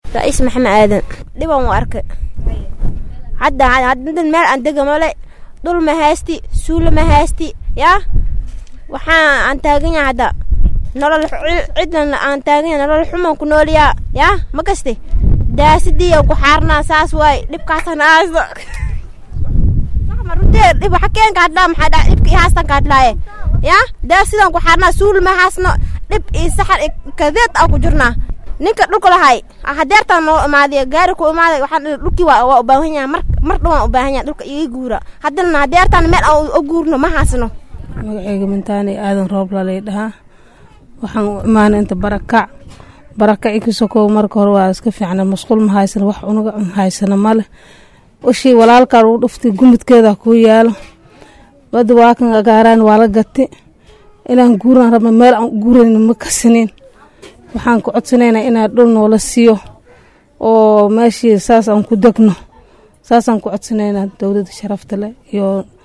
ra'iis maxamed aadan dhiban u arkay hadda hadda meel aan dega male dhul ma haysti suula ma haysti yaa waxaan aan taagan yahay hadda nolol cidlan aan taagan yahay nolol xuman ku nooliyaa yaa ma kaste daasidii ku xaarnaa saas waay dhibkaasaan haysto marutee dhib xakeen ka hadlaa maxaa dhaa dhibka ii haastan ka hadlaaye yaa daasidan ku xaarnaa suul ma haasno dhib ii saxar kadeed aan ku jirnaa ninka dhulka lahay hadeertaan noo imaadiy gaari ku imaaday waxaan dhulkii waa waa u baahan yahay mar mar dhawaan u baahan yahay dhulka iga guura haddana hadeertaan meel aan u guurno ma haasno magacayga mintaani aadan roob lalay dhahaa waxaan u imaanay inta barakac barakaci ka sokow marka hore waa iska fiicna masquul ma haysana wax unaga haysana male ushii walaalkaa lagu dhuftay gumudkeeda kuu yaalo bada waa kan agaaraan waa la gati inaan guuraan rabna meel aan guurayn ma kasinin waxaan ku codsanaynaa inaa dhul noola siiyo oo meeshii saas aan ku degno saasaan ku codsanaynaa dowladda sharafta leh iyo